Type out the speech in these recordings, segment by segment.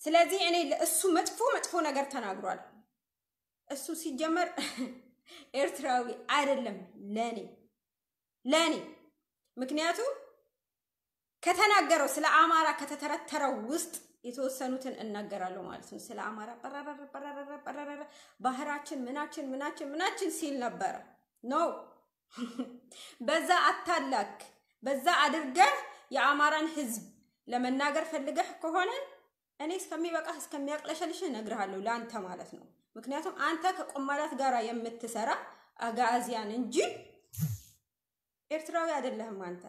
ስለዚህ እኔ እሱ መጥፎ መጥፎ ነገር ተናግሯል። እሱ ሲጀመር ኤርትራዊ አይደለም ለኔ ለኔ ምክንያቱም ከተናገረው ስለ አማራ ከተተረተረው ውስጥ የተወሰኑትን እናገራለሁ ማለት ነው። ስለ አማራ በረረረ በረረረ በረረረ ባህራችን ምናችን ምናችን ምናችን ሲል ነበረ። ኖ በዛ አታላክ፣ በዛ አድርገህ የአማራን ህዝብ ለመናገር ፈልገህ ከሆነ እኔ እስከሚበቃህ እስከሚያቅለሸልሽህ እነግርሃለሁ፣ ለአንተ ማለት ነው። ምክንያቱም አንተ ከቆማላት ጋር የምትሰራ አጋዚያን እንጂ ኤርትራዊ አይደለህም አንተ።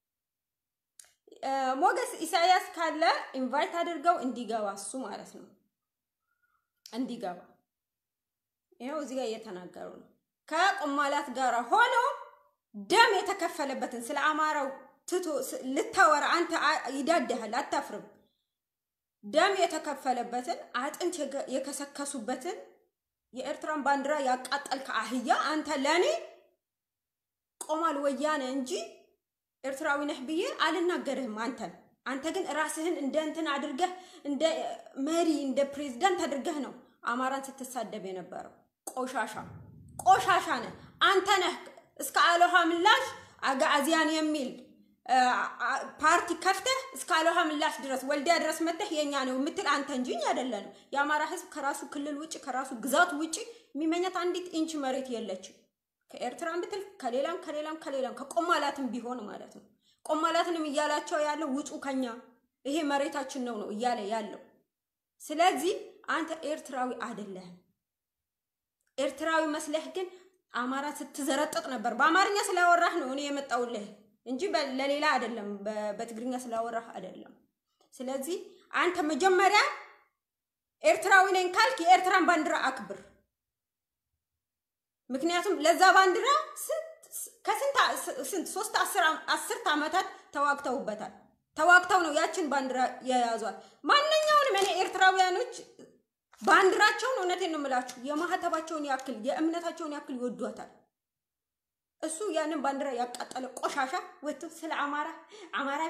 ሞገስ ኢሳያስ ካለ ኢንቫይት አድርገው እንዲገባ እሱ ማለት ነው እንዲገባ። ይኸው እዚህ ጋር እየተናገሩ ነው። ከቆማላት ጋር ሆኖ ደም የተከፈለበትን ስለ አማራው ትቶ ልታወራ አንተ ይዳድሃል፣ አታፍርም። ደም የተከፈለበትን አጥንት የከሰከሱበትን የኤርትራን ባንዲራ ያቃጠልከ አህያ አንተ ለእኔ ቆማል ወያነ እንጂ ኤርትራዊ ነህ ብዬ አልናገርህም። አንተን አንተ ግን ራስህን እንደ እንትን አድርገህ እንደ መሪ እንደ ፕሬዝዳንት አድርገህ ነው አማራን ስትሳደብ የነበረው። ቆሻሻ ቆሻሻ ነህ አንተ ነህ። እስከ አሎሃ ምላሽ አጋዚያን የሚል ፓርቲ ከፍተህ እስከ አሎሃ ምላሽ ድረስ ወልዲያ ድረስ መተህ የኛ ነው የምትል አንተ እንጂ እኛ አይደለንም። የአማራ ህዝብ ከራሱ ክልል ውጭ ከራሱ ግዛት ውጭ የሚመኛት አንዲት ኢንች መሬት የለችም። ከኤርትራም ብትል ከሌላም ከሌላም ከሌላም ከቆማላትም ቢሆን ማለት ነው። ቆማላትንም እያላቸው ያለው ውጡ ከኛ ይሄ መሬታችን ነው ነው እያለ ያለው። ስለዚህ አንተ ኤርትራዊ አይደለህም። ኤርትራዊ መስለህ ግን አማራ ስትዘረጥጥ ነበር። በአማርኛ ስላወራህ ነው እኔ የመጣውልህ እንጂ ለሌላ አይደለም። በትግርኛ ስላወራህ አይደለም። ስለዚህ አንተ መጀመሪያ ኤርትራዊ ነኝ ካልክ የኤርትራን ባንዲራ አክብር። ምክንያቱም ለዛ ባንዲራ ከስንት ስንት ሶስት አስርት ዓመታት ተዋግተውበታል። ተዋግተው ነው ያችን ባንዲራ የያዟል። ማንኛውንም እኔ ኤርትራውያኖች ባንዲራቸውን እውነቴን ነው የምላችሁ የማህተባቸውን ያክል የእምነታቸውን ያክል ይወዷታል። እሱ ያንን ባንዲራ ያቃጠለ ቆሻሻ ወጥቶ ስለ አማራ አማራ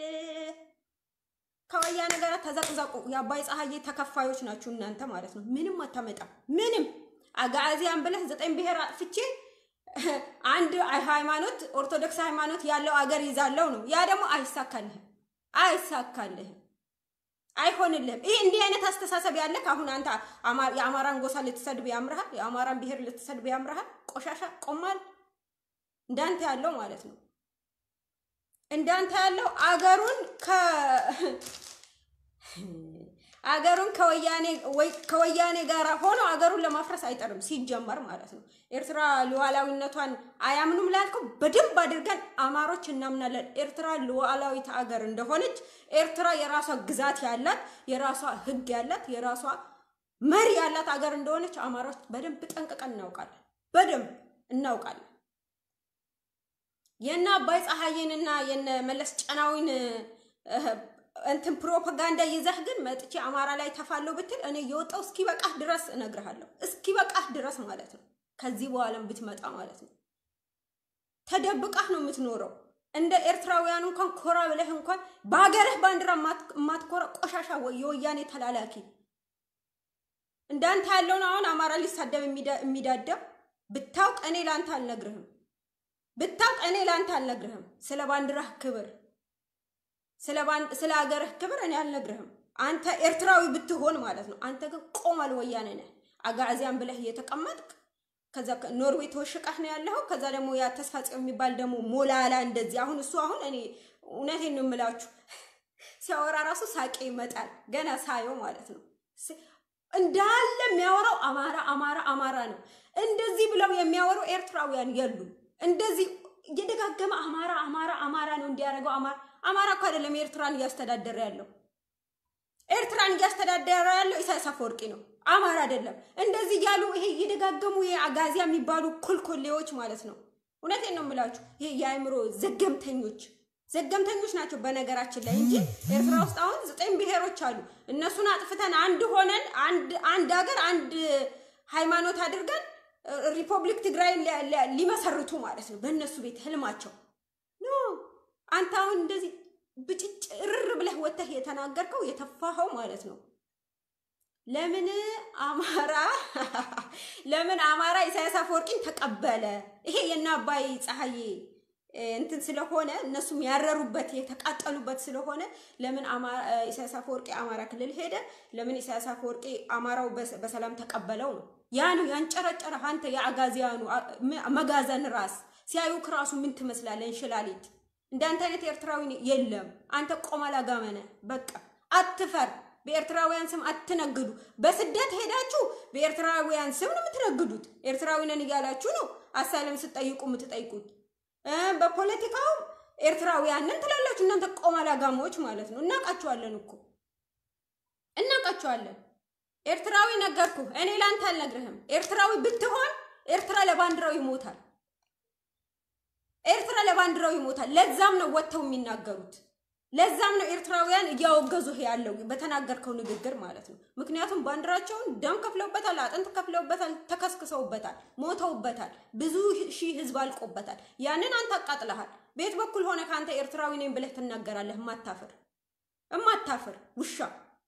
ከወያኔ ጋር ተዘቅዘቁ። የአባይ ፀሐዬ ተከፋዮች ናችሁ እናንተ ማለት ነው። ምንም አታመጣም ምንም አጋዚያን ብለህ ዘጠኝ ብሔር አጥፍቼ አንድ ሃይማኖት ኦርቶዶክስ ሃይማኖት ያለው አገር ይዛለው ነው። ያ ደግሞ አይሳካልህም፣ አይሳካልህም፣ አይሆንልህም። ይህ እንዲህ አይነት አስተሳሰብ ያለህ አሁን አንተ የአማራን ጎሳ ልትሰድብ ያምርሃል፣ የአማራን ብሔር ልትሰድብ ያምርሃል። ቆሻሻ ቆማል እንዳንተ ያለው ማለት ነው። እንዳንተ ያለው አገሩን ከ አገሩን ከወያኔ ከወያኔ ጋር ሆኖ አገሩን ለማፍረስ አይጠርም ሲጀመር ማለት ነው። ኤርትራ ሉዓላዊነቷን አያምኑም ላልከው በደንብ አድርገን አማሮች እናምናለን። ኤርትራ ሉዓላዊት አገር እንደሆነች ኤርትራ የራሷ ግዛት ያላት የራሷ ሕግ ያላት የራሷ መሪ ያላት አገር እንደሆነች አማሮች በደንብ ጠንቅቀን እናውቃለን። በደንብ እናውቃለን። የነ አባይ ፀሐይንና የነ መለስ ጨናዊን እንትን ፕሮፓጋንዳ ይዘህ ግን መጥቼ አማራ ላይ ተፋለው ብትል እኔ የወጣው እስኪ በቃህ ድረስ እነግርሃለሁ። እስኪ በቃህ ድረስ ማለት ነው። ከዚህ በኋላም ብትመጣ ማለት ነው ተደብቃህ ነው የምትኖረው። እንደ ኤርትራውያኑ እንኳን ኮራ ብለህ እንኳን በሀገርህ ባንዲራ የማትኮራ ቆሻሻ የወያኔ ተላላኪ እንዳንተ ያለውን አሁን አማራ ሊሳደብ የሚዳደብ ብታውቅ እኔ ለአንተ አልነግርህም። ብታውቅ እኔ ለአንተ አልነግርህም። ስለ ባንዲራህ ክብር ስለ ሀገርህ ክብር እኔ አልነግርህም። አንተ ኤርትራዊ ብትሆን ማለት ነው። አንተ ግን ቆማል ወያኔ ነህ። አጋዚያን ብለህ እየተቀመጥክ ከዛ ኖርዌይ ተወሽቀህ ነው ያለኸው። ከዛ ደግሞ ያ ተስፋ ጽዮን የሚባል ደግሞ ሞላላ እንደዚህ አሁን እሱ አሁን እኔ እውነቴን ነው የምላችሁ ሲያወራ ራሱ ሳቄ ይመጣል ገና ሳየው ማለት ነው። እንዳለ የሚያወራው አማራ አማራ አማራ ነው። እንደዚህ ብለው የሚያወሩ ኤርትራውያን የሉም። እንደዚህ እየደጋገመ አማራ አማራ አማራ ነው እንዲያደርገው አማራ አማራ እኮ አይደለም ኤርትራን እያስተዳደረ ያለው ኤርትራን እያስተዳደረ ያለው ኢሳያስ አፈወርቂ ነው። አማራ አይደለም። እንደዚህ እያሉ ይሄ እየደጋገሙ የአጋዚያ የሚባሉ ኮልኮሌዎች ማለት ነው። እውነቴን ነው የምላችሁ። ይሄ የአእምሮ ዘገምተኞች ዘገምተኞች ናቸው በነገራችን ላይ እንጂ ኤርትራ ውስጥ አሁን ዘጠኝ ብሔሮች አሉ። እነሱን አጥፍተን አንድ ሆነን አንድ ሀገር አንድ ሃይማኖት አድርገን ሪፐብሊክ ትግራይን ሊመሰርቱ ማለት ነው። በእነሱ ቤት ህልማቸው ኖ አንተ አሁን እንደዚህ ብጭጭ ርር ብለህ ወጥተህ የተናገርከው የተፋኸው ማለት ነው። ለምን አማራ ለምን አማራ ኢሳያስ አፈወርቂን ተቀበለ? ይሄ የእነ አባይ ፀሐዬ እንትን ስለሆነ እነሱም ያረሩበት የተቃጠሉበት ስለሆነ ለምን ኢሳያስ አፈወርቂ አማራ ክልል ሄደ? ለምን ኢሳያስ አፈወርቂ አማራው በሰላም ተቀበለው ነው። ያ ነው ያንጨረጨረ። አንተ የአጋዚያኑ መጋዘን ራስ ሲያዩክ ራሱ ምን ትመስላለህ? እንሽላሊት እንዳንተ አይነት ኤርትራዊ የለም። አንተ ቆመላ ጋመነ በቃ አትፈር። በኤርትራውያን ስም አትነግዱ። በስደት ሄዳችሁ በኤርትራውያን ስም ነው የምትነግዱት። ኤርትራዊ ነን እያላችሁ ነው አሳይለም ስትጠይቁ የምትጠይቁት። በፖለቲካው ኤርትራውያንን ትላላችሁ እናንተ ቆመላ ጋሞች ማለት ነው። እናውቃችኋለን እኮ እናውቃችኋለን። ኤርትራዊ ነገርኩ እኔ ላንተ አልነግርህም። ኤርትራዊ ብትሆን ኤርትራ ለባንዲራው ይሞታል። ኤርትራ ለባንዲራው ይሞታል። ለዛም ነው ወጥተው የሚናገሩት። ለዛም ነው ኤርትራውያን እያወገዙ ያለው በተናገርከው ንግግር ማለት ነው። ምክንያቱም ባንዲራቸውን ደም ከፍለውበታል፣ አጥንት ከፍለውበታል፣ ተከስክሰውበታል፣ ሞተውበታል፣ ብዙ ሺህ ህዝብ አልቆበታል። ያንን አንተ አቃጥለሃል። ቤት በኩል ሆነ ከአንተ ኤርትራዊ ነኝ ብለህ ትናገራለህ። እማታፍር እማታፍር ውሻ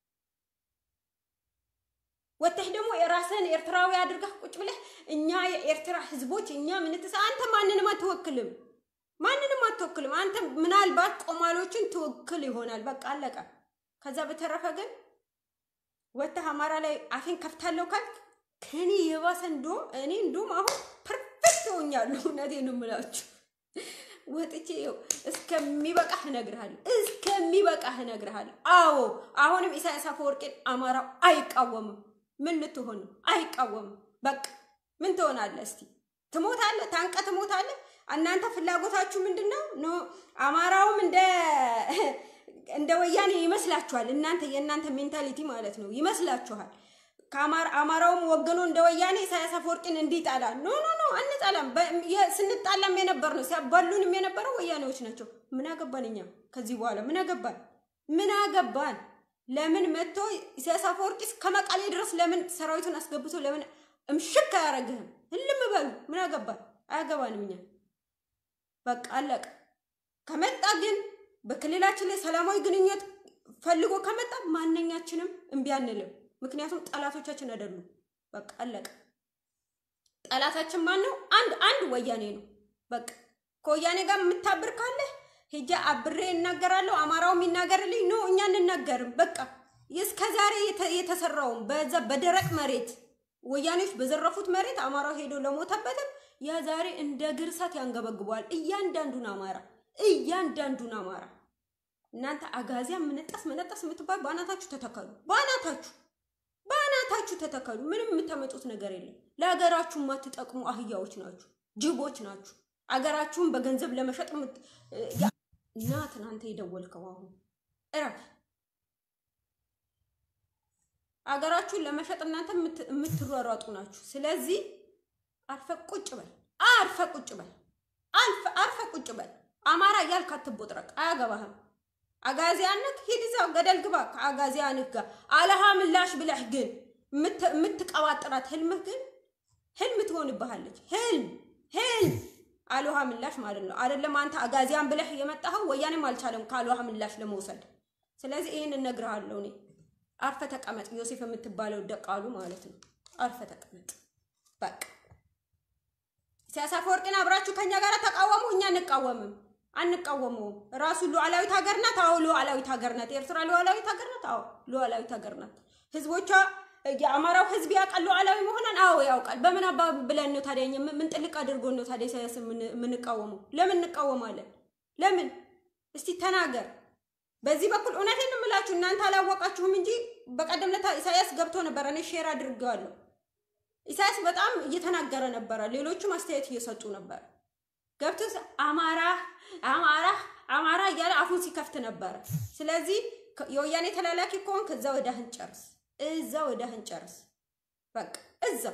ወጥተህ ደግሞ የራስህን ኤርትራዊ አድርገህ ቁጭ ብለህ እኛ የኤርትራ ህዝቦች እኛ ምንትስ አንተ ማንንም አትወክልም ማንንም አትወክልም። አንተ ምናልባት ቆማሎችን ትወክል ይሆናል። በቃ አለቀ። ከዛ በተረፈ ግን ወጥተህ አማራ ላይ አፌን ከፍታለሁ ካልክ ከኔ የባሰ እንደውም እኔ እንደውም አሁን ፐርፌክት ሆኛለሁ። እውነቴን ነው የምላችሁ። ወጥቼ ይኸው እስከሚበቃህ እነግርሃለሁ፣ እስከሚበቃህ እነግርሃለሁ። አዎ አሁንም ኢሳያስ አፈወርቂን አማራው አይቃወምም። ምን ልትሆን ነው? አይቃወምም። በቃ ምን ትሆናለህ? እስቲ ትሞታለህ፣ ታንቀ ትሞታለህ። እናንተ ፍላጎታችሁ ምንድን ነው? ኖ አማራውም እንደ እንደ ወያኔ ይመስላችኋል። እናንተ የእናንተ ሜንታሊቲ ማለት ነው ይመስላችኋል። አማራውም ወገኖ እንደ ወያኔ ኢሳያስ አፈወርቂን እንዲጣላ ኖ ኖ ኖ አንጣላም። ስንጣላም የነበር ነው ሲያባሉንም የነበረው ወያኔዎች ናቸው። ምን አገባን እኛ ከዚህ በኋላ ምን አገባን? ምን አገባን? ለምን መጥቶ ኢሳያስ አፈወርቂስ ከመቀሌ ድረስ ለምን ሰራዊቱን አስገብቶ ለምን እምሽክ አያረግህም? ህልም በሉ ምን አገባን? አያገባንም እኛ በቃ አለቀ። ከመጣ ግን በክልላችን ላይ ሰላማዊ ግንኙነት ፈልጎ ከመጣ ማንኛችንም እምቢ አንልም። ምክንያቱም ጠላቶቻችን አይደሉም። በቃ አለቀ። ጠላታችን ማን ነው? አንድ አንድ ወያኔ ነው። በቃ ከወያኔ ጋር የምታብር ካለ ሄጄ አብሬ እናገራለሁ። አማራው የሚናገርልኝ ኖ እኛ እንናገርም። በቃ እስከ ዛሬ የተሰራውም በዛ በደረቅ መሬት ወያኔዎች በዘረፉት መሬት አማራው ሄዶ ለሞተበትም ያ ዛሬ እንደ ግርሳት ያንገበግበዋል። እያንዳንዱን አማራ እያንዳንዱን አማራ እናንተ አጋዚያ ምንጠስ መነጠስ የምትባል በአናታችሁ ተተከሉ። በአናታችሁ በአናታችሁ ተተከሉ። ምንም የምታመጡት ነገር የለም። ለሀገራችሁ የማትጠቅሙ አህያዎች ናችሁ፣ ጅቦች ናችሁ። አገራችሁን በገንዘብ ለመሸጥ እና ትናንተ የደወልከው አሁን እረፍ። አገራችሁን ለመሸጥ እናንተ የምትሯሯጡ ናችሁ። ስለዚህ አርፈ ቁጭ በል፣ አርፈ ቁጭ በል፣ አርፈ ቁጭ በል። አማራ እያልክ አትቦጥረቅ፣ አያገባህም። አጋዚያነት ሂድ እዛው ገደል ግባ ከአጋዚያንህ ጋር አለሃ ምላሽ ብለህ ግን የምትቀባጥራት ህልምህ ግን ህልም ትሆንብሃለች። ህልም ህልም አልሃ ምላሽ ማለት ነው። አይደለም አንተ አጋዚያን ብለህ የመጣኸው ወያኔም አልቻለም ከአልሃ ምላሽ ለመውሰድ። ስለዚህ ይህን እነግርሃለሁ እኔ። አርፈ ተቀመጥ፣ ዮሴፍ የምትባለው ደቃሉ ማለት ነው። አርፈ ተቀመጥ በቃ። ኢሳያስ አፈወርቂን አብራችሁ ከኛ ጋር ተቃወሙ፣ እኛ እንቃወምም አንቃወመውም። ራሱ ሉዓላዊት ሀገር ናት። አዎ ሉዓላዊት ሀገር ናት። ኤርትራ ሉዓላዊት ሀገር ናት። አዎ ሉዓላዊት ሀገር ናት። ህዝቦቿ የአማራው ህዝብ ያውቃል ሉዓላዊ መሆኗን። አዎ ያውቃል። በምን አባ ብለን ነው ታዲያ ምን ጥልቅ አድርጎ ነው ታዲያ ኢሳያስ የምንቃወመው? ለምን እንቃወማለን? ለምን እስቲ ተናገር። በዚህ በኩል እውነቴን የምላችሁ እናንተ አላወቃችሁም እንጂ በቀደም ለታ ኢሳያስ ገብቶ ነበረ። እኔ ሼር አድርጌዋለሁ። ኢሳያስ በጣም እየተናገረ ነበረ። ሌሎቹም አስተያየት እየሰጡ ነበር። ገብቶ አማራ አማራ አማራ እያለ አፉን ሲከፍት ነበረ። ስለዚህ የወያኔ ተላላኪ ከሆን ከዛ ወዳህን ጨርስ፣ እዛ ወዳህን ጨርስ። በቃ እዛው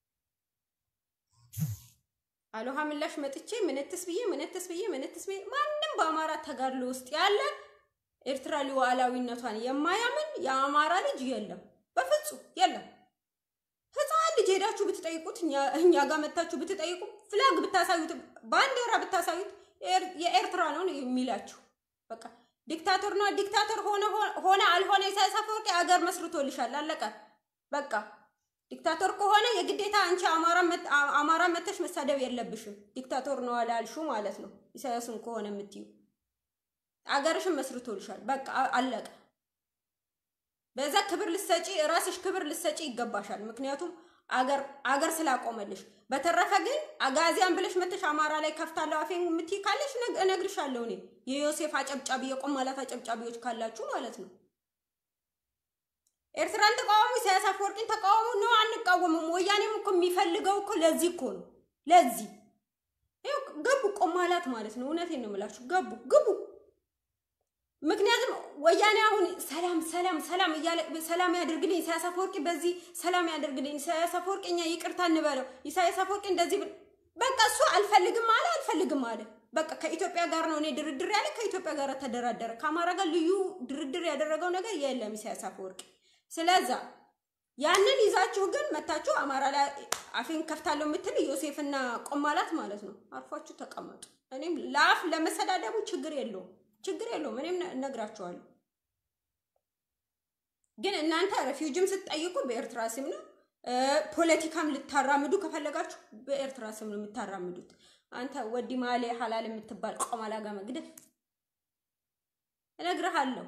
አሎሃ ምላሽ መጥቼ ምንትስ ብዬ ምንትስ ብዬ ምንትስ ብዬ ማንም በአማራ ተጋድሎ ውስጥ ያለ ኤርትራ ሉዓላዊነቷን የማያምን የአማራ ልጅ የለም፣ በፍጹም የለም። ህፃን ልጅ ሄዳችሁ ብትጠይቁት እኛ ጋር መታችሁ ብትጠይቁ ፍላግ ብታሳዩት ባንዲራ ብታሳዩት የኤርትራ ነው የሚላችሁ። በቃ ዲክታተር ነው ዲክታተር ሆነ ሆነ አልሆነ ኢሳያስ አፈወርቂ አገር መስርቶልሻል። አለቀ። በቃ ዲክታቶር ከሆነ የግዴታ አንቺ አማራ መተሽ መሳደብ የለብሽም። ዲክታቶር ነው አላልሹ ማለት ነው። ኢሳያስን ከሆነ የምትዩ አገርሽን መስርቶልሻል። በቃ አለቀ። በዛ ክብር ልሰጪ ራስሽ ክብር ልሰጪ ይገባሻል። ምክንያቱም አገር አገር ስላቆመልሽ። በተረፈ ግን አጋዚያን ብለሽ መተሽ አማራ ላይ ከፍታለሁ አፌን የምትይ ካለሽ እነግርሻለሁ። እኔ የዮሴፍ አጨብጫቢ የቆማላት አጨብጫቢዎች ካላችሁ ማለት ነው። ኤርትራን ተቃወሙ፣ ኢሳያስ አፈወርቂን ተቃወሙ ነው። አንቃወምም። ወያኔም እኮ የሚፈልገው እኮ ለዚህ እኮ ነው። ለዚህ ይኸው ገቡ ቆማላት ማለት ነው። እውነቴን ነው የምላችሁ ገቡ ግቡ። ምክንያቱም ወያኔ አሁን ሰላም ሰላም ሰላም እያለ ሰላም ያደርግልኝ ኢሳያስ አፈወርቂ በዚህ ሰላም ያደርግልኝ ኢሳያስ አፈወርቂ እኛ ይቅርታ እንበለው ኢሳያስ አፈወርቂ እንደዚህ በቃ እሱ አልፈልግም አለ አልፈልግም አለ። በቃ ከኢትዮጵያ ጋር ነው እኔ ድርድር ያለ ከኢትዮጵያ ጋር ተደራደረ። ከአማራ ጋር ልዩ ድርድር ያደረገው ነገር የለም ኢሳያስ አፈወርቂ። ስለዛ ያንን ይዛችሁ ግን መታችሁ አማራ ላይ አፌን ከፍታለሁ የምትል ዮሴፍና ቆማላት ማለት ነው። አርፏችሁ ተቀመጡ። እኔም ለአፍ ለመሰዳደቡ ችግር የለውም ችግር የለውም። እኔም እነግራችኋለሁ። ግን እናንተ ሬፊውጅም ስትጠይቁ በኤርትራ ስም ነው። ፖለቲካም ልታራምዱ ከፈለጋችሁ በኤርትራ ስም ነው የምታራምዱት። አንተ ወዲ ማሌ ሀላል የምትባል ቆማላ ጋር መግደል እነግርሃለሁ።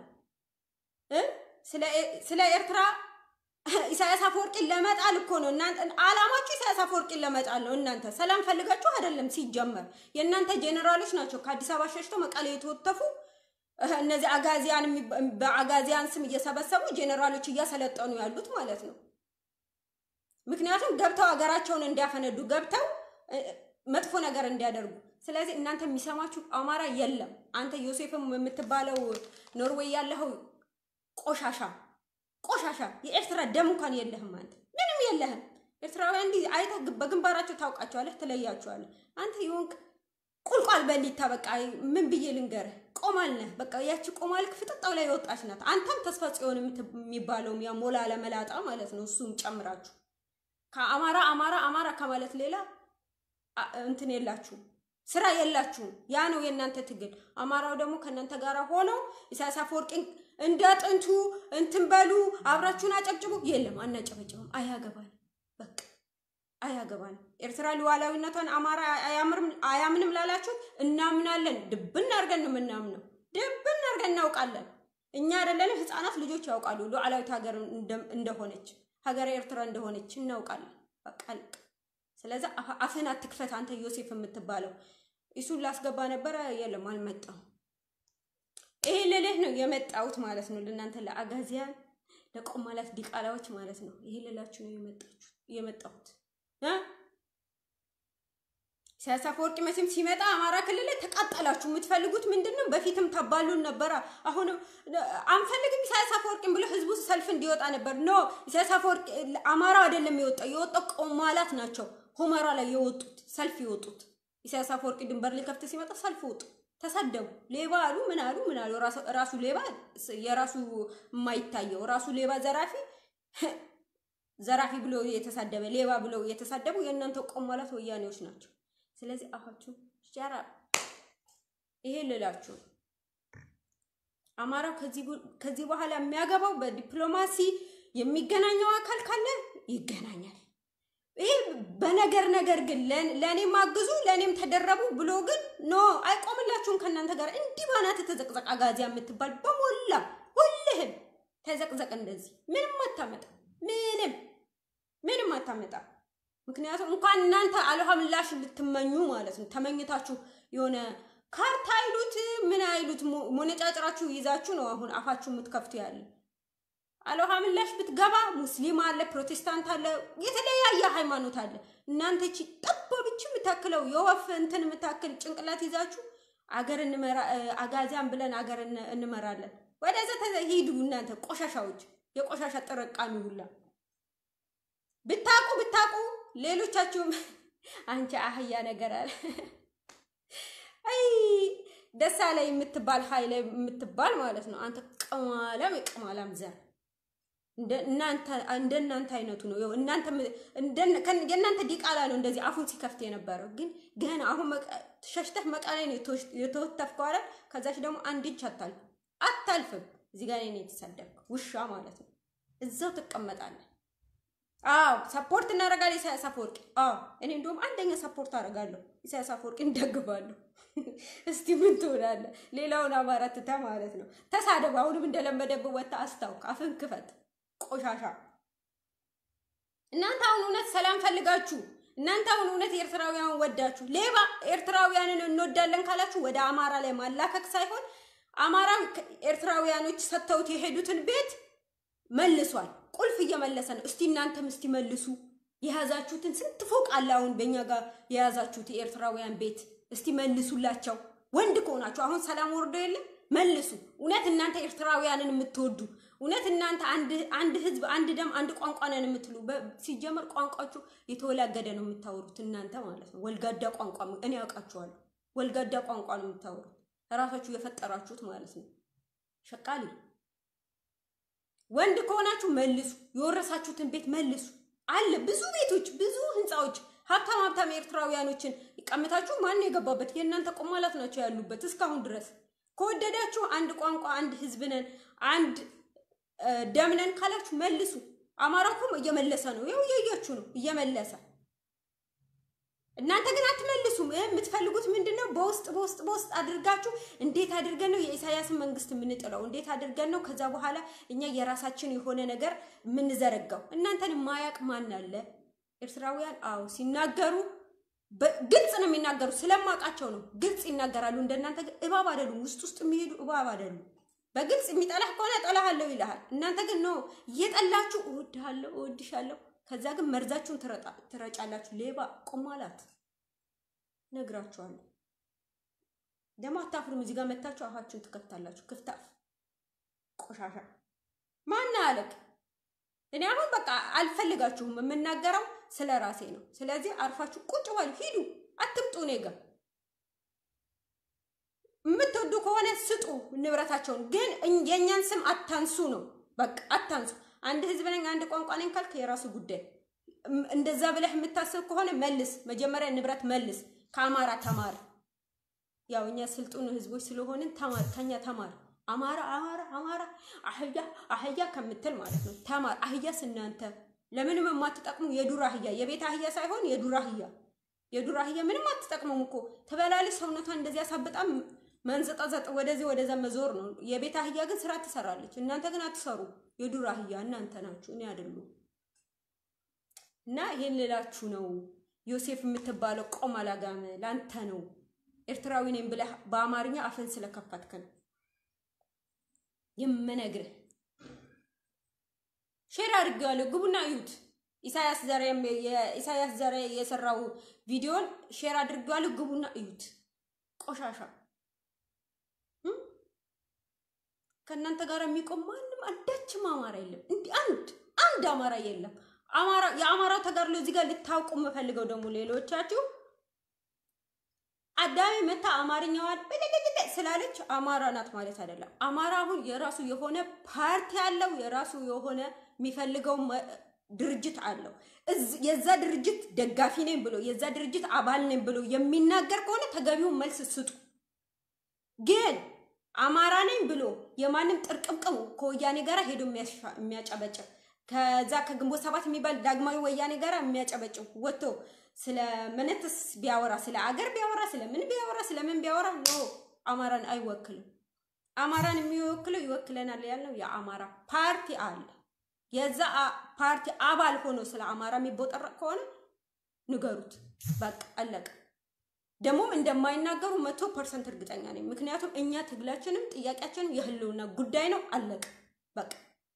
ስለ ኤርትራ ኢሳያስ አፈወርቂን ለመጣል እኮ ነው እናንተ አላማችሁ። ኢሳያስ አፈወርቂን ለመጣል ነው። እናንተ ሰላም ፈልጋችሁ አይደለም። ሲጀመር የእናንተ ጄኔራሎች ናቸው ከአዲስ አበባ ሸሽተው መቀሌ የተወተፉ እነዚህ አጋዚያን በአጋዚያን ስም እየሰበሰቡ ጄኔራሎች እያሰለጠኑ ያሉት ማለት ነው። ምክንያቱም ገብተው ሀገራቸውን እንዲያፈነዱ ገብተው መጥፎ ነገር እንዲያደርጉ። ስለዚህ እናንተ የሚሰማችሁ አማራ የለም። አንተ ዮሴፍም የምትባለው ኖርዌይ ያለኸው ቆሻሻ ቆሻሻ የኤርትራ ደም እንኳን የለህም። አንተ ምንም የለህም። ኤርትራውያን እንዲህ አይተህ በግንባራቸው ታውቃቸዋለህ፣ ትለያቸዋለህ። አንተ የሆንክ ቁልቋል በሊታ በቃ ምን ብዬ ልንገርህ? ቆማል ነህ። በቃ ያቺ ቆማልክ ፍጥጣው ላይ የወጣች ናት። አንተም ተስፋ ጽዮን የሚባለው ያ ሞላ ለመላጣ ማለት ነው። እሱም ጨምራችሁ ከአማራ አማራ አማራ ከማለት ሌላ እንትን የላችሁም፣ ስራ የላችሁም። ያ ነው የእናንተ ትግል። አማራው ደግሞ ከእናንተ ጋር ሆነው ኢሳያስ አፈወርቂን እንደ ጥንቱ እንትን በሉ አብራችሁን አጨብጭቡ። የለም አናጨበጭብም፣ አያገባል በቃ አያገባል። ኤርትራ ሉዓላዊነቷን አማራ አያምንም ላላችሁ እናምናለን። ድብን አድርገን ነው የምናምነው። ድብን አድርገን እናውቃለን። እኛ አይደለን ህፃናት ልጆች ያውቃሉ ሉዓላዊት ሀገር እንደሆነች ሀገር ኤርትራ እንደሆነች እናውቃለን። በቃ ልቅ ስለዚ አፍህን አትክፈት አንተ ዮሴፍ የምትባለው እሱን ላስገባ ነበረ። የለም አልመጣም። ይሄ ልልህ ነው የመጣሁት ማለት ነው። ለእናንተ ለአጋዚያን ለቆማላት ዲቃላዎች ማለት ነው። ይሄ ልላችሁ ነው የመጣሁት። ኢሳያስ አፈወርቂ መቼም ሲመጣ አማራ ክልል ላይ ተቃጠላችሁ። የምትፈልጉት ምንድን ነው? በፊትም ተባሉን ነበረ። አሁንም አንፈልግም ኢሳያስ አፈወርቂን ብሎ ህዝቡ ሰልፍ እንዲወጣ ነበር። ኖ ኢሳያስ አፈወርቂ አማራ አይደለም የወጣው፣ የወጣው ቆማላት ናቸው። ሁመራ ላይ የወጡት ሰልፍ የወጡት ኢሳያስ አፈወርቂ ድንበር ሊከፍት ሲመጣ ሰልፍ ወጡ፣ ተሰደቡ። ሌባ አሉ፣ ምን አሉ፣ ምን አሉ። ራሱ ሌባ የራሱ የማይታየው ራሱ ሌባ ዘራፊ ዘራፊ ብሎ የተሳደበ ሌባ ብለው የተሳደቡ የእናንተ ቆማላት ወያኔዎች ናቸው። ስለዚህ አፋችሁ ሻራ ይሄ ልላችሁ አማራው ከዚህ በኋላ የሚያገባው በዲፕሎማሲ የሚገናኘው አካል ካለ ይገናኛል። ይሄ በነገር ነገር ግን ለእኔም አግዙ ለእኔም ተደረቡ ብሎ ግን ኖ አይቆምላችሁም። ከእናንተ ጋር እንዲህ ባናት ተዘቅዘቅ አጋዚያ የምትባል በሞላ ሁልህም ተዘቅዘቅ። እንደዚህ ምንም አታመጣ ምንም ምንም አታመጣ። ምክንያቱም እንኳን እናንተ አልሃ ምላሽ ልትመኙ ማለት ነው ተመኝታችሁ የሆነ ካርታ አይሉት ምን አይሉት ሞነጫጭራችሁ ይዛችሁ ነው አሁን አፋችሁ የምትከፍቱ ያለ አልሃ ምላሽ ብትገባ ሙስሊም አለ፣ ፕሮቴስታንት አለ፣ የተለያየ ሃይማኖት አለ። እናንተ እቺ ጠባብች የምታክለው የወፍ እንትን የምታክል ጭንቅላት ይዛችሁ አገር እንመራ አጋዚያን ብለን አገር እንመራለን። ወደዛ ሂዱ እናንተ ቆሻሻዎች፣ የቆሻሻ ጥርቃሚ ሁላ ብታቁ ብታቁ ሌሎቻችሁም አንቺ አህያ ነገር አለ አይ ደሳ ላይ የምትባል ኃይለ የምትባል ማለት ነው። አንተ ቅማላም የቅማላም ዘር እንደ እናንተ አይነቱ ነው። እናንተ የእናንተ ዲቃላ ነው እንደዚህ አፉን ሲከፍት የነበረው ግን ገና አሁን ሸሽተህ መቀሌ ነው የተወተፍከው አይደል? ከዛች ደግሞ አንድ እጅ አታልፍ አታልፍም። እዚህ ጋር ነው የተሳደብከው ውሻ ማለት ነው። እዛው ትቀመጣለህ። አዎ ሰፖርት እናደርጋለን ኢሳያስ አፈወርቂ። አዎ እኔ እንደውም አንደኛ ሰፖርት አደርጋለሁ ኢሳያስ አፈወርቂ እንደግፋለሁ። እስቲ ምን ትሆናለህ? ሌላውን አማራ ትተህ ማለት ነው። ተሳደብ። አሁንም እንደለመደብህ ወጥተህ አስታውቅ፣ አፍን ክፈት። ቆሻሻ እናንተ አሁን እውነት ሰላም ፈልጋችሁ እናንተ አሁን እውነት ኤርትራውያን ወዳችሁ ሌባ ኤርትራውያንን እንወዳለን ካላችሁ ወደ አማራ ላይ ማላከክ ሳይሆን አማራ ኤርትራውያኖች ሰጥተውት የሄዱትን ቤት መልሷል። ቁልፍ እየመለሰ ነው። እስቲ እናንተም እስቲ መልሱ። የያዛችሁትን ስንት ፎቅ አለ አሁን በእኛ ጋር የያዛችሁት የኤርትራውያን ቤት እስቲ መልሱላቸው። ወንድ ከሆናችሁ አሁን ሰላም ወርዶ የለም መልሱ። እውነት እናንተ ኤርትራውያንን የምትወዱ እውነት እናንተ አንድ ህዝብ፣ አንድ ደም፣ አንድ ቋንቋ ነን የምትሉ ሲጀመር ቋንቋችሁ የተወላገደ ነው የምታወሩት እናንተ ማለት ነው። ወልጋዳ ቋንቋ እኔ ያውቃችኋለሁ። ወልጋዳ ቋንቋ ነው የምታወሩት ራሳችሁ የፈጠራችሁት ማለት ነው። ሸቃሊ ወንድ ከሆናችሁ መልሱ። የወረሳችሁትን ቤት መልሱ። አለ ብዙ ቤቶች፣ ብዙ ህንፃዎች ሀብታም ሀብታም ኤርትራውያኖችን ቀምታችሁ ማን የገባበት የእናንተ ቆማላት ናቸው ያሉበት እስካሁን ድረስ። ከወደዳችሁ አንድ ቋንቋ አንድ ህዝብ ነን አንድ ደም ነን ካላችሁ መልሱ። አማራ እኮ እየመለሰ ነው፣ ያው እያያችሁ ነው እየመለሰ። እናንተ ግን አትመልሱም። የምትፈልጉት ምንድን ነው? በውስጥ በውስጥ በውስጥ አድርጋችሁ እንዴት አድርገን ነው የኢሳያስን መንግስት የምንጥለው? እንዴት አድርገን ነው ከዛ በኋላ እኛ የራሳችን የሆነ ነገር የምንዘረጋው? እናንተን ማያቅ ማን አለ? ኤርትራውያን አዎ ሲናገሩ ግልጽ ነው የሚናገሩ። ስለማውቃቸው ነው ግልጽ ይናገራሉ። እንደናንተ ግን እባብ አይደሉም። ውስጥ ውስጥ የሚሄዱ እባብ አይደሉም። በግልጽ የሚጠላህ ከሆነ እጠላሃለሁ ይልሃል። እናንተ ግን ነው እየጠላችሁ እወድሃለሁ፣ እወድሻለሁ ከዛ ግን መርዛችሁን ትረጫላችሁ። ሌባ ቆማላት ነግራችኋለሁ። ደግሞ አታፍሩም። እዚህ ጋር መታችሁ አፋችሁን ትከፍታላችሁ። ክፍታፍ ቆሻሻ ማና አለቅ እኔ አሁን በቃ አልፈልጋችሁም። የምናገረው ስለ ራሴ ነው። ስለዚህ አርፋችሁ ቁጭ በሉ፣ ሂዱ፣ አትምጡ እኔ ጋ። የምትወዱ ከሆነ ስጡ ንብረታቸውን፣ ግን የእኛን ስም አታንሱ ነው በቃ አታንሱ። አንድ ህዝብ ነኝ አንድ ቋንቋ ነኝ ካልክ የራሱ ጉዳይ። እንደዛ ብለህ የምታስብ ከሆነ መልስ፣ መጀመሪያ ንብረት መልስ። ከአማራ ተማር። ያው እኛ ስልጡን ህዝቦች ስለሆንን ተማር፣ ከኛ ተማር። አማራ አማራ አማራ አህያ አህያ ከምትል ማለት ነው ተማር። አህያስ እናንተ ለምንም የማትጠቅሙ የዱር አህያ፣ የቤት አህያ ሳይሆን የዱር አህያ። የዱር አህያ ምንም አትጠቅሙም እኮ ትበላለች፣ ሰውነቷን እንደዚህ ያሳብጣም መንዘጣዘጥ ወደዚህ ወደዛ መዞር ነው። የቤት አህያ ግን ስራ ትሰራለች። እናንተ ግን አትሰሩ። የዱር አህያ እናንተ ናችሁ፣ እኔ አይደሉም። እና ይሄን ልላችሁ ነው። ዮሴፍ የምትባለው ቆም አላጋመ ለአንተ ነው። ኤርትራዊ ነኝ ብለህ በአማርኛ አፍን ስለከፈትክ ነው የምነግርህ። ሼር አድርጌዋለሁ፣ ግቡና እዩት። ኢሳያስ ዘሬ የኢሳያስ ዘሬ የሰራው ቪዲዮን ሼር አድርጌዋለሁ፣ ግቡና እዩት። ቆሻሻ ከእናንተ ጋር የሚቆም ማንም አንዳችም አማራ የለም። እንዲህ አንድ አንድ አማራ የለም። አማራ የአማራው ተጋድሎ እዚህ ጋር ልታውቁ የምፈልገው ደግሞ ሌሎቻችሁ አዳሚ መታ አማርኛዋን በደገደገ ስላለች አማራ ናት ማለት አይደለም። አማራ አሁን የራሱ የሆነ ፓርቲ አለው፣ የራሱ የሆነ የሚፈልገው ድርጅት አለው። የዛ ድርጅት ደጋፊ ነኝ ብሎ የዛ ድርጅት አባል ነኝ ብሎ የሚናገር ከሆነ ተገቢውን መልስ ስጡ። ግን አማራ ነኝ ብሎ የማንም ጥርቅምቅም ከወያኔ ጋር ሄዶ የሚያጨበጭብ ከዛ ከግንቦት ሰባት የሚባል ዳግማዊ ወያኔ ጋር የሚያጨበጭብ ወጥቶ ስለ ምንትስ ቢያወራ ስለ አገር ቢያወራ ስለ ምን ቢያወራ ስለ ምን ቢያወራ ኖ አማራን አይወክልም። አማራን የሚወክለው ይወክለናል ያልነው የአማራ ፓርቲ አለ። የዛ ፓርቲ አባል ሆኖ ስለ አማራ የሚቦጠረቅ ከሆነ ንገሩት። በቃ አለቀ። ደግሞም እንደማይናገሩ መቶ ፐርሰንት እርግጠኛ ነኝ። ምክንያቱም እኛ ትግላችንም ጥያቄያችንም የህልውና ጉዳይ ነው። አለቀ በቃ።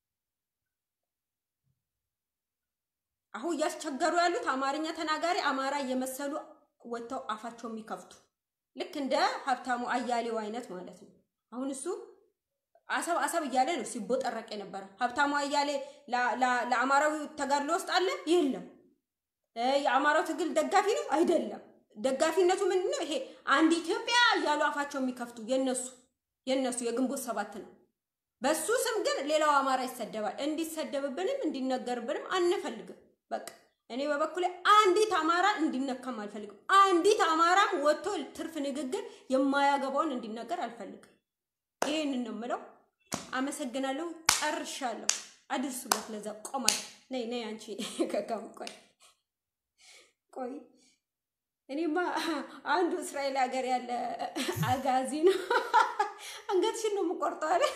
አሁን እያስቸገሩ ያሉት አማርኛ ተናጋሪ አማራ እየመሰሉ ወጥተው አፋቸው የሚከፍቱ ልክ እንደ ሀብታሙ አያሌው አይነት ማለት ነው። አሁን እሱ አሰብ አሰብ እያለ ነው ሲቦጠረቅ የነበረ። ሀብታሙ አያሌ ለአማራዊ ተጋድሎ ውስጥ አለ የለም። የአማራው ትግል ደጋፊ ነው አይደለም። ደጋፊነቱ ምንድን ነው? ይሄ አንድ ኢትዮጵያ እያሉ አፋቸው የሚከፍቱ የነሱ የነሱ የግንቦት ሰባት ነው። በሱ ስም ግን ሌላው አማራ ይሰደባል። እንዲሰደብብንም እንዲነገርብንም አንፈልግም። በቃ እኔ በበኩሌ አንዲት አማራ እንዲነካም አልፈልግም። አንዲት አማራም ወጥቶ ትርፍ ንግግር የማያገባውን እንዲነገር አልፈልግም። ይህንን ነው የምለው። አመሰግናለሁ። ጨርሻለሁ። አድርሱለት። ለዛ ቆማል። ነይ ነይ አንቺ ከካም ቆይ ቆይ እኔማ አንዱ እስራኤል ሀገር ያለ አጋዚ ነው። አንገትሽን ነው የምቆርጠው አለ።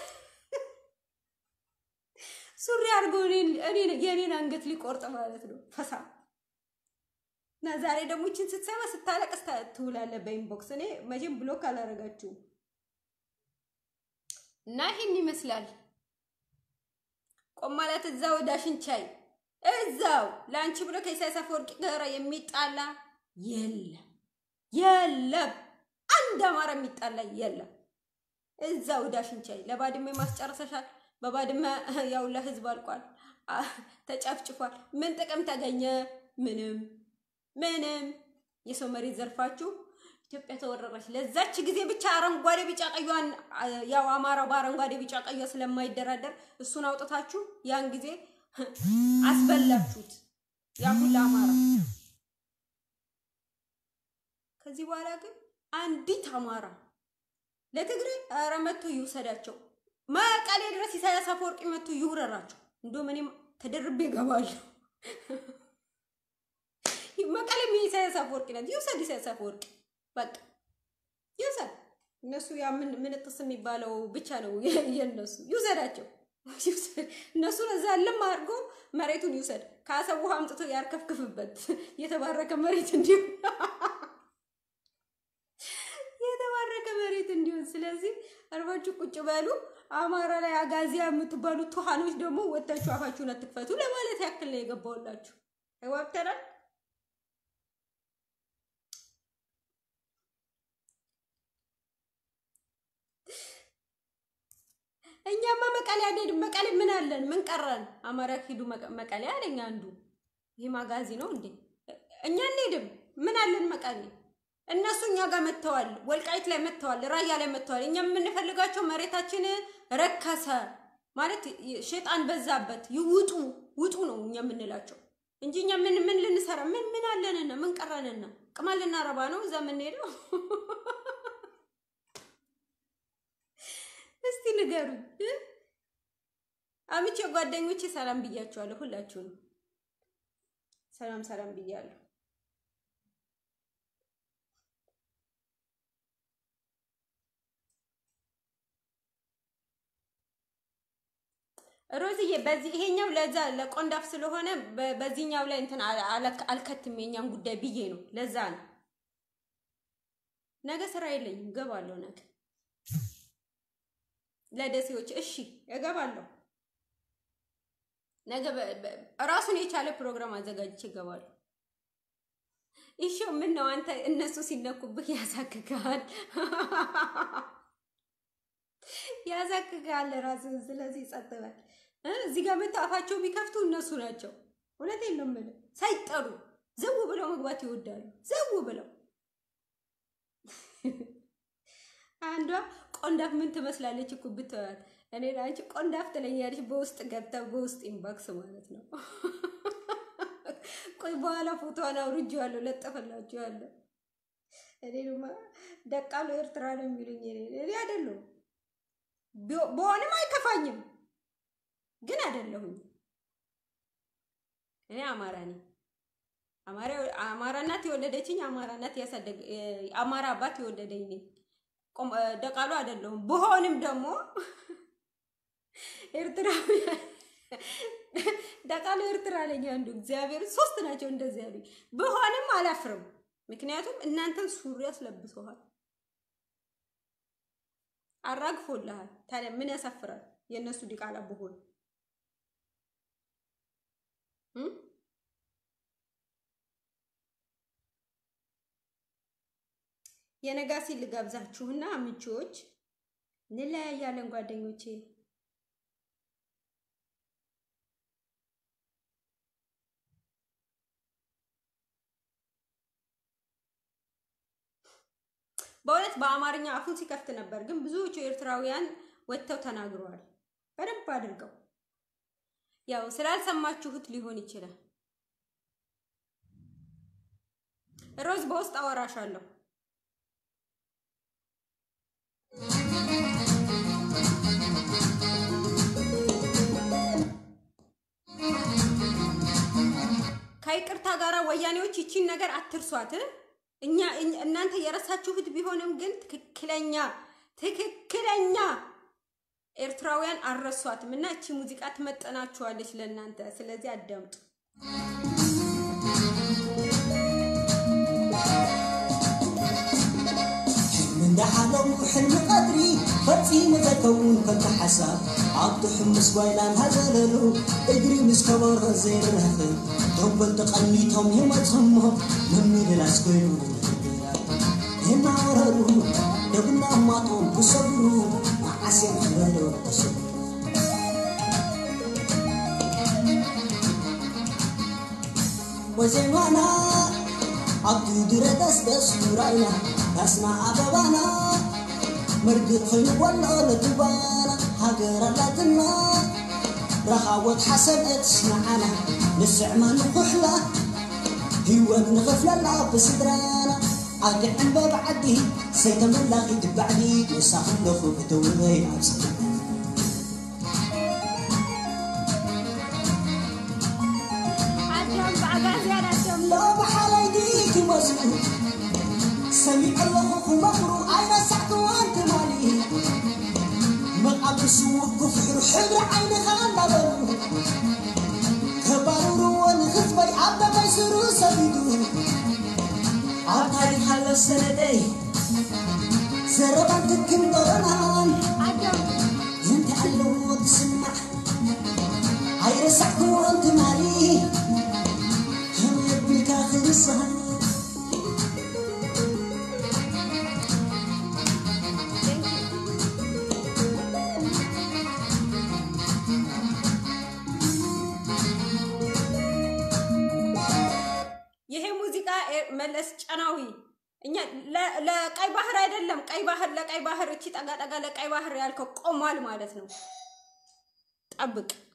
ሱሪ አድርጎ የኔን አንገት ሊቆርጥ ማለት ነው። ፈሳ እና ዛሬ ደግሞ ይችን ስትሰማ ስታለቅስ ትውላለህ በኢንቦክስ። እኔ መቼም ብሎክ አላረጋችሁም። እና ይህን ይመስላል ቆም ማለት እዛው ዳሽን ቻይ እዛው ለአንቺ ብሎ ከኢሳያስ አፈወርቂ ጋር የሚጣላ የለም የለም። አንድ አማራ የሚጣላ የለም። እዛው ዳሽን ቻይ ለባድመ ማስጨረሰሻል። በባድመ ያውላ ህዝብ አልቋል፣ ተጨፍጭፏል። ምን ጥቅም ተገኘ? ምንም ምንም። የሰው መሬት ዘርፋችሁ ኢትዮጵያ ተወረረች። ለዛች ጊዜ ብቻ አረንጓዴ ቢጫ ቀዩን ያው አማራው በአረንጓዴ ቢጫ ቀዩ ስለማይደራደር እሱን አውጥታችሁ ያን ጊዜ አስበላችሁት ያ ሁላ አማራ። ከዚህ በኋላ ግን አንዲት አማራ ለትግሬ ኧረ መጥቶ ይውሰዳቸው። መቀሌ ድረስ ኢሳያስ አፈወርቂ መጥቶ ይውረራቸው። እንደውም እኔም ተደርቤ እገባለሁ። መቀሌም የኢሳያስ አፈወርቂ ናት። ይውሰድ ኢሳያስ አፈወርቂ በቃ ይውሰድ። እነሱ ያ ምን ምንጥስ የሚባለው ብቻ ነው የነሱ። ይውሰዳቸው እነሱ እዛ ልም አድርጎ መሬቱን ይውሰድ። ከአሰብ ውሃ አምጥቶ ያርከፍክፍበት የተባረከ መሬት እንዲሆን የተባረከ መሬት እንዲሆን። ስለዚህ አርባችሁ ቁጭ በሉ። አማራ ላይ አጋዚያ የምትባሉ ቱሃኖች ደግሞ ወታችሁ አፋችሁን አትክፈቱ ለማለት ያክል ነው የገባውላችሁ። አይዋብተናል እኛማ መቀሌ አንሄድም። መቀሌ ምን አለን? ምን ቀረን? አማራ ሂዱ መቀሌ አለኝ አንዱ። ይህ ማጋዚ ነው እንዴ? እኛ አንሄድም። ምን አለን መቀሌ? እነሱ እኛ ጋር መጥተዋል። ወልቃይት ላይ መጥተዋል። ራያ ላይ መጥተዋል። እኛ የምንፈልጋቸው መሬታችን ረከሰ ማለት ሸጣን በዛበት ይውጡ ውጡ ነው እኛ የምንላቸው እንጂ እኛ ምን ምን ልንሰራ ምን ምን አለንና ምን ቀረንና ቅማ ልናረባ ነው እዛ የምንሄደው? እስቲ ንገሩኝ። አምቼ ጓደኞቼ ሰላም ብያቸዋለሁ። ሁላችሁንም ሰላም ሰላም ብያለሁ። ሮዝዬ በዚህ ይሄኛው ለዛ ለቆንዳፍ ስለሆነ በዚህኛው ላይ እንትን አልከትም የኛን ጉዳይ ብዬ ነው። ለዛ ነው። ነገ ስራ የለኝም፣ እገባለሁ ነገ ለደሴዎች እሺ እገባለሁ። ነገ ራሱን የቻለ ፕሮግራም አዘጋጅቼ እገባለሁ። እሺ ምን ነው አንተ እነሱ ሲነኩብህ ያሳክካል ያሳክካል ራስህን። ስለዚህ ጸጥ በል። እዚህ ጋር መተው አፋቸው ቢከፍቱ እነሱ ናቸው። እውነቴን ነው የምልህ። ሳይጠሩ ዘው ብለው መግባት ይወዳሉ። ዘው ብለው አንዷ ቆንዳፍ ምን ትመስላለች እኮ ብትወያት፣ እኔ አንቺ ቆንዳፍ ትለኛለች። በውስጥ ገብታ በውስጥ ኢንባክስ ማለት ነው። ቆይ በኋላ ፎቶዋን አውርጄዋለሁ፣ ለጠፈላችኋለሁ። እኔ ድማ ደቃሉ ኤርትራ ነው የሚሉኝ። እኔ አይደለሁም በሆንም አይከፋኝም፣ ግን አይደለሁም። እኔ አማራ ነኝ። አማራ እናት የወለደችኝ፣ አማራ እናት ያሳደገ አማራ አባት የወለደኝ ነኝ። ደቃሉ አይደለሁም። ብሆንም ደግሞ ኤርትራዊ ደቃሉ ኤርትራ ነኝ። አንዱ እግዚአብሔር ሶስት ናቸው እንደዚህ ያሉኝ። ብሆንም አላፍርም፣ ምክንያቱም እናንተን ሱሪ ያስለብሰዋል፣ አራግፎልሃል። ታዲያ ምን ያሳፍራል? የእነሱ ዲቃላ ብሆን የነጋሲ ልጋብዛችሁና አምቺዎች እንለያያለን ጓደኞቼ። በእውነት በአማርኛ አፉን ሲከፍት ነበር፣ ግን ብዙዎቹ ኤርትራውያን ወጥተው ተናግረዋል በደንብ አድርገው። ያው ስላልሰማችሁት ሊሆን ይችላል። ሮዝ በውስጥ አወራሻለሁ። ወያኔዎች ይቺን ነገር አትርሷት። እኛ እናንተ የረሳችሁት ቢሆንም ግን ትክክለኛ ትክክለኛ ኤርትራውያን አልረሷትም እና እቺ ሙዚቃ ትመጠናችኋለች ለእናንተ። ስለዚህ አዳምጡ። እንዳሓለው ሕልሚ ቀድሪ ፈፂሙ ዘከውን ከንተ ሓሳብ ኣብቲ ሕምስ ጓይላን ሃዘለሉ እግሪ ምስ ከበሮ ዘይርህኽብ ቶበል ተቐኒቶም ይመፅሞ መምልላስ ኮይኑ እናወረሩ ደብና ማጦም ክሰብሩ መዓስዮም ዝበሎ ተሰብሩ ወዜማና ኣብቲ ድረ ደስደስ ኑራይና ዳስና ኣበባና መርግእ ኮይኑ ወሎ ለትባና ሃገር ኣላትና ረኻቦት ሓሰበት ስማዓና ንስዕማ ንኩሕላ ህይወት ንኽፍለላ ብስድራና ኣግዕን በብዓዲ ሰይተመላኺት ባዕዲ ንሳኽለኹ እተውበይ ኣብ ሰማና ለባሓለይቲ ክመስሉ ሰሚዕ ኣለኹ ክመኽሩ ኣይረሳዕክዋን ትማሊ መቃብሱ ክፍሕሩ ሕብሪ ዓይንኻ እንዳበሉ ከባሩርዎ ንኽትበይ ኣብ ተመይስሩ ሰቢዱ ኣብ ታሪክ ሃሎ ሰነደይ ዘረባን ትክም ጦረናን እንታይ ኣለዎ ትስማዕ ኣይረሳዕክዎን ትማሊ ከመይ ኣቢልካ ክንስሃል ይሄ ሙዚቃ መለስ ጨናዊ እኛ ለቀይ ባህር አይደለም። ቀይ ባህር ለቀይ ባህር እቺ ጠጋ ጠጋ ለቀይ ባህር ያልከው ቆሟል ማለት ነው። ጠብቅ።